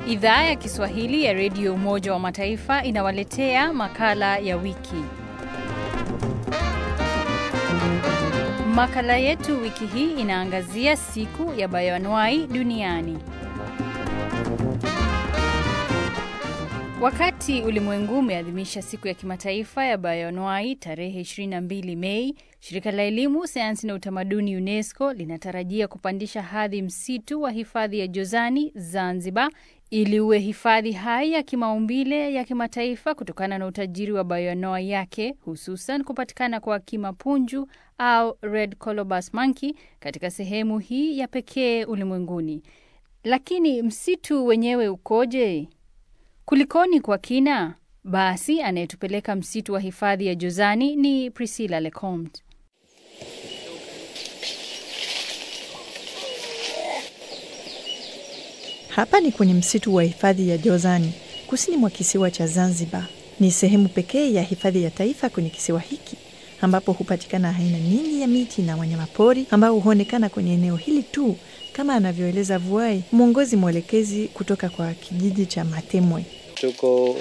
Idhaa ya Kiswahili ya Redio Umoja wa Mataifa inawaletea makala ya wiki. Makala yetu wiki hii inaangazia siku ya bayoanuai duniani. Wakati ulimwengu umeadhimisha siku ya kimataifa ya bayoanuai tarehe 22 Mei, shirika la elimu, sayansi na utamaduni UNESCO linatarajia kupandisha hadhi msitu wa hifadhi ya Jozani Zanzibar ili uwe hifadhi hai ya kimaumbile ya kimataifa kutokana na utajiri wa bayoanuai yake, hususan kupatikana kwa kimapunju au red colobus monkey katika sehemu hii ya pekee ulimwenguni. Lakini msitu wenyewe ukoje? Kulikoni kwa kina? Basi anayetupeleka msitu wa hifadhi ya Jozani ni Priscilla Lecomte. Hapa ni kwenye msitu wa hifadhi ya Jozani, kusini mwa kisiwa cha Zanzibar. Ni sehemu pekee ya hifadhi ya taifa kwenye kisiwa hiki ambapo hupatikana aina nyingi ya miti na wanyamapori ambao huonekana kwenye eneo hili tu, kama anavyoeleza Vuai, mwongozi mwelekezi kutoka kwa kijiji cha Matemwe. Tuko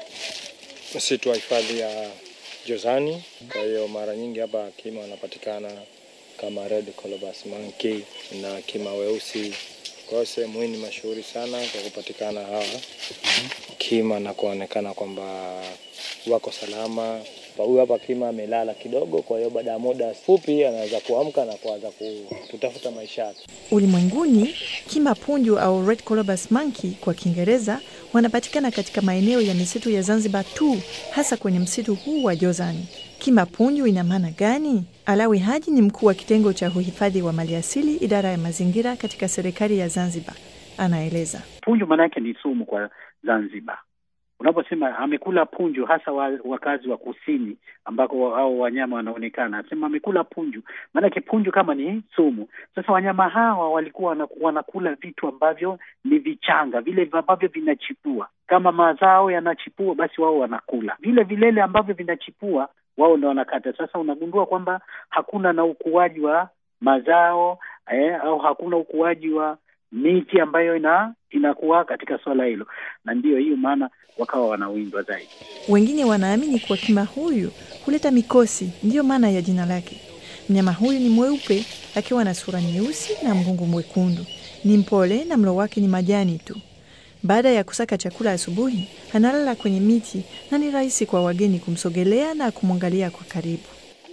msitu wa hifadhi ya Jozani. Kwa hiyo mara nyingi hapa kima wanapatikana kama red colobus monkey na kima weusi. Kwa hiyo sehemu hii ni mashuhuri sana kwa kupatikana hawa kima na kuonekana kwamba wako salama. Huyu hapa kima amelala kidogo, kwa hiyo baada ya muda fupi anaweza kuamka na kuanza kutafuta maisha yake. Ulimwenguni, kima punju au red colobus monkey kwa Kiingereza wanapatikana katika maeneo ya misitu ya Zanzibar tu, hasa kwenye msitu huu wa Jozani. Kima punju ina maana gani? Alawi Haji ni mkuu wa kitengo cha uhifadhi wa maliasili, idara ya mazingira katika serikali ya Zanzibar, anaeleza. Punju maana yake ni sumu kwa Zanzibar. Unaposema amekula punju, hasa wakazi wa kusini ambako au wanyama wanaonekana, asema amekula punju, maanake punju kama ni sumu. Sasa wanyama hawa walikuwa wanakula vitu ambavyo ni vichanga, vile ambavyo vinachipua. Kama mazao yanachipua, basi wao wanakula vile vilele ambavyo vinachipua, wao ndo wanakata. Sasa unagundua kwamba hakuna na ukuaji wa mazao eh, au hakuna ukuaji wa miti ambayo ina inakuwa katika swala hilo, na ndiyo hiyo maana wakawa wanawindwa zaidi. Wengine wanaamini kuwa kima huyu huleta mikosi, ndiyo maana ya jina lake. Mnyama huyu ni mweupe akiwa na sura nyeusi na mgongo mwekundu. Ni mpole na mlo wake ni majani tu. Baada ya kusaka chakula asubuhi, analala kwenye miti na ni rahisi kwa wageni kumsogelea na kumwangalia kwa karibu.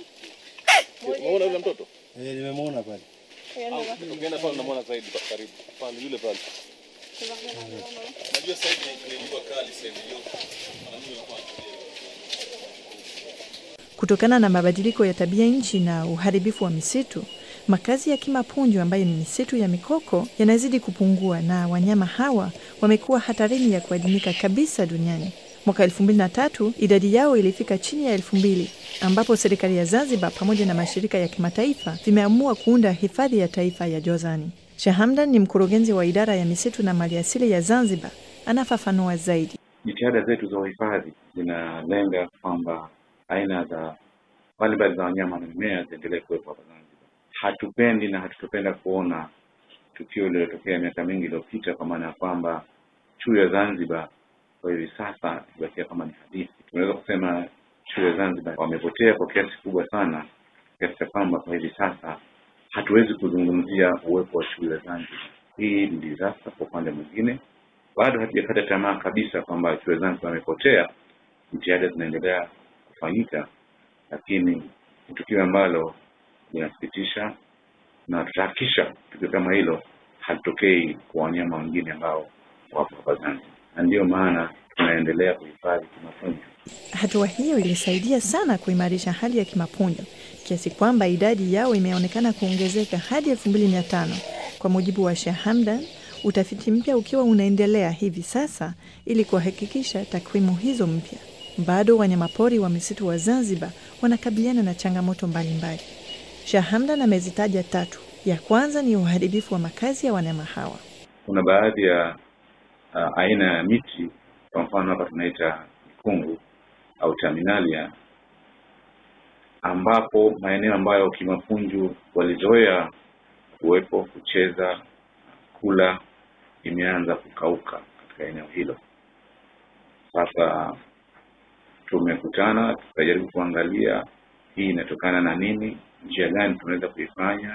Umeona yule mtoto? Eh, nimemwona pale. Ukienda pale unamwona zaidi karibu. Pale yule pale. Najua sasa hivi ni jua kali sasa hivi. Kutokana na mabadiliko ya tabia nchi na uharibifu wa misitu, makazi ya kima punju ambayo ni misitu ya mikoko yanazidi kupungua na wanyama hawa wamekuwa hatarini ya kuadimika kabisa duniani. Mwaka elfu mbili na tatu idadi yao ilifika chini ya elfu mbili ambapo serikali ya Zanzibar pamoja na mashirika ya kimataifa vimeamua kuunda hifadhi ya taifa ya Jozani. Shahamdan ni mkurugenzi wa idara ya misitu na maliasili ya Zanzibar, anafafanua zaidi. Jitihada zetu za uhifadhi zinalenga kwamba aina za mbalimbali za wanyama na mimea ziendelee kuwepo hapa Zanzibar. Hatupendi na hatutopenda kuona tukio lililotokea miaka mingi iliyopita, kwa maana ya kwamba chui ya Zanzibar kwa hivi sasa ibakia kama ni hadithi. Tunaweza kusema chui ya Zanzibar wamepotea kwa kiasi kubwa sana, kiasi cha kwamba kwa hivi sasa hatuwezi kuzungumzia uwepo wa chui ya Zanzibar. Hii ni disaster. Kwa upande mwingine, bado hatujakata tamaa kabisa kwamba chui ya Zanzibar amepotea. Jitihada zinaendelea kufanyika, lakini ni tukio ambalo linasikitisha, na tutahakikisha tukio kama hilo halitokei kwa wanyama wengine ambao wapo hapa Zanzibar, na ndiyo maana tunaendelea kuhifadhi kimapunju. Hatua hiyo ilisaidia sana kuimarisha hali ya kimapunju kiasi kwamba idadi yao imeonekana kuongezeka hadi elfu mbili mia tano kwa mujibu wa Shahamdan, utafiti mpya ukiwa unaendelea hivi sasa ili kuhakikisha takwimu hizo mpya. Bado wanyamapori wa misitu wa Zanzibar wanakabiliana na changamoto mbalimbali. Shahamdan amezitaja tatu. Ya kwanza ni uharibifu wa makazi ya wanyama hawa. Kuna baadhi ya uh, aina ya miti, kwa mfano hapa tunaita mikungu au terminalia, ambapo maeneo ambayo kimapunju walizoea kuwepo, kucheza, kula, imeanza kukauka katika katika eneo hilo. Sasa tumekutana tukajaribu kuangalia hii inatokana na nini, njia gani tunaweza kuifanya.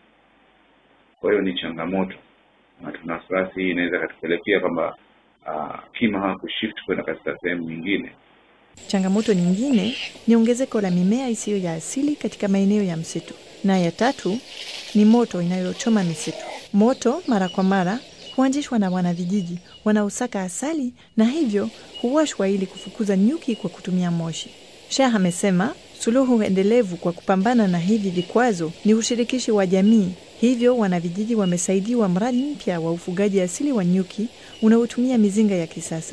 Kwa hiyo ni changamoto, na tuna wasiwasi hii inaweza katupelekea kwamba uh, kima hawakushift kwenda katika sehemu nyingine. Changamoto nyingine ni ongezeko la mimea isiyo ya asili katika maeneo ya msitu, na ya tatu ni moto inayochoma misitu. Moto mara kwa mara huanzishwa na wanavijiji wanaosaka asali na hivyo huwashwa ili kufukuza nyuki kwa kutumia moshi. Shah amesema suluhu endelevu kwa kupambana na hivi vikwazo ni ushirikishi wa jamii. Hivyo wanavijiji wamesaidiwa mradi mpya wa ufugaji asili wa nyuki unaotumia mizinga ya kisasa.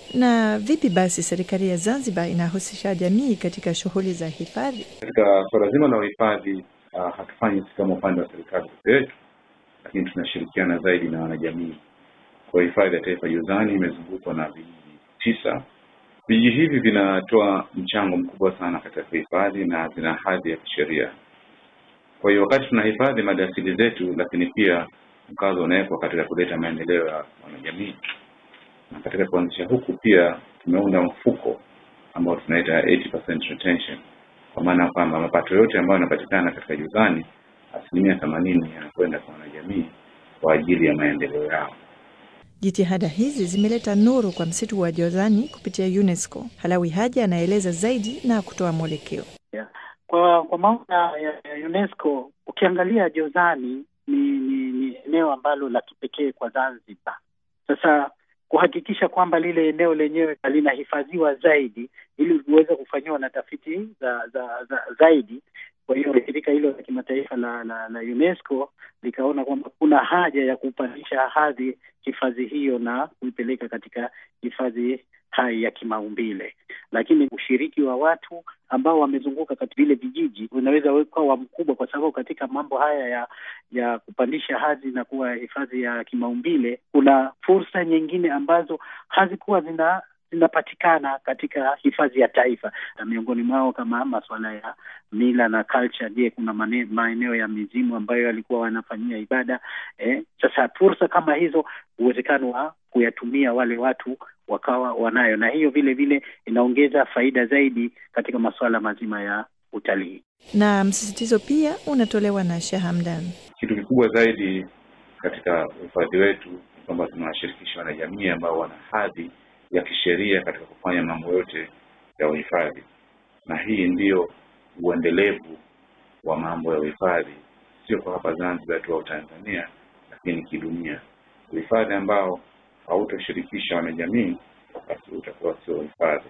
Na vipi basi serikali ya Zanzibar inahusisha jamii katika shughuli za hifadhi? Katika suala zima la uhifadhi uh, hatufanyi sisi kama upande wa serikali peke yetu, lakini tunashirikiana zaidi na wanajamii. Kwa hifadhi ya taifa Jozani imezungukwa na vijiji tisa. Vijiji hivi vinatoa mchango mkubwa sana katika kuhifadhi na zina hadhi ya kisheria. Kwa hiyo wakati tunahifadhi maliasili zetu, lakini pia mkazo unawekwa katika kuleta maendeleo ya wanajamii, na katika kuanzisha huku pia tumeunda mfuko ambao tunaita 80% retention, kwa maana kwamba mapato yote ambayo yanapatikana katika Jozani asilimia themanini yanakwenda kwa wanajamii kwa ajili ya maendeleo yao. Jitihada hizi zimeleta nuru kwa msitu wa Jozani kupitia UNESCO. Halawi Haji anaeleza zaidi na kutoa mwelekeo. Yeah. Kwa kwa maana ya, ya UNESCO ukiangalia Jozani ni ni ni eneo ambalo la kipekee kwa Zanzibar. Sasa kuhakikisha kwamba lile eneo lenyewe linahifadhiwa zaidi ili liweze kufanyiwa na tafiti za, za, za zaidi. Kwa hiyo shirika hilo la kimataifa la, la, la UNESCO likaona kwamba kuna haja ya kupandisha hadhi hifadhi hiyo na kuipeleka katika hifadhi hai ya kimaumbile, lakini ushiriki wa watu ambao wamezunguka katika vile vijiji unaweza ukawa mkubwa, kwa sababu katika mambo haya ya ya kupandisha hadhi na kuwa hifadhi ya kimaumbile kuna fursa nyingine ambazo hazikuwa zina zinapatikana katika hifadhi ya taifa, na miongoni mwao kama masuala ya mila na culture. Je, kuna mane, maeneo ya mizimu ambayo walikuwa wanafanyia ibada eh? Sasa fursa kama hizo, uwezekano wa kuyatumia wale watu wakawa wanayo, na hiyo vile vile inaongeza faida zaidi katika masuala mazima ya utalii. Na msisitizo pia unatolewa na Sheikh Hamdan. Kitu kikubwa zaidi katika uhifadhi wetu ni kwamba tunawashirikisha wanajamii ambao wana hadhi ya kisheria katika kufanya mambo yote ya uhifadhi, na hii ndiyo uendelevu wa mambo ya uhifadhi, sio kwa hapa Zanzibar tu au Tanzania, lakini kidunia. Uhifadhi ambao hautoshirikisha wanajamii, basi utakuwa sio uhifadhi.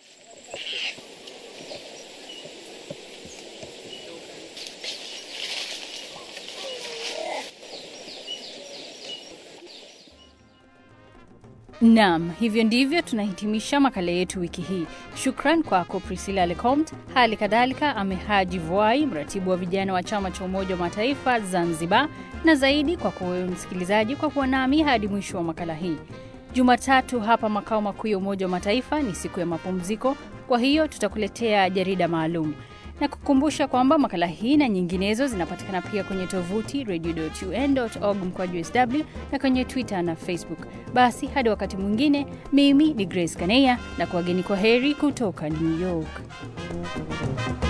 Naam, hivyo ndivyo tunahitimisha makala yetu wiki hii. Shukran kwako Priscilla Lecomt, hali kadhalika Amehaji Vuai, mratibu wa vijana wa chama cha Umoja wa Mataifa Zanzibar, na zaidi kwako wewe msikilizaji kwa kuwa nami hadi mwisho wa makala hii. Jumatatu hapa makao makuu ya Umoja wa Mataifa ni siku ya mapumziko, kwa hiyo tutakuletea jarida maalum na kukumbusha kwamba makala hii na nyinginezo zinapatikana pia kwenye tovuti radio.un.org mkwaju sw na kwenye Twitter na Facebook. Basi hadi wakati mwingine, mimi ni Grace Kaneya na kuwageni kwa heri kutoka New York.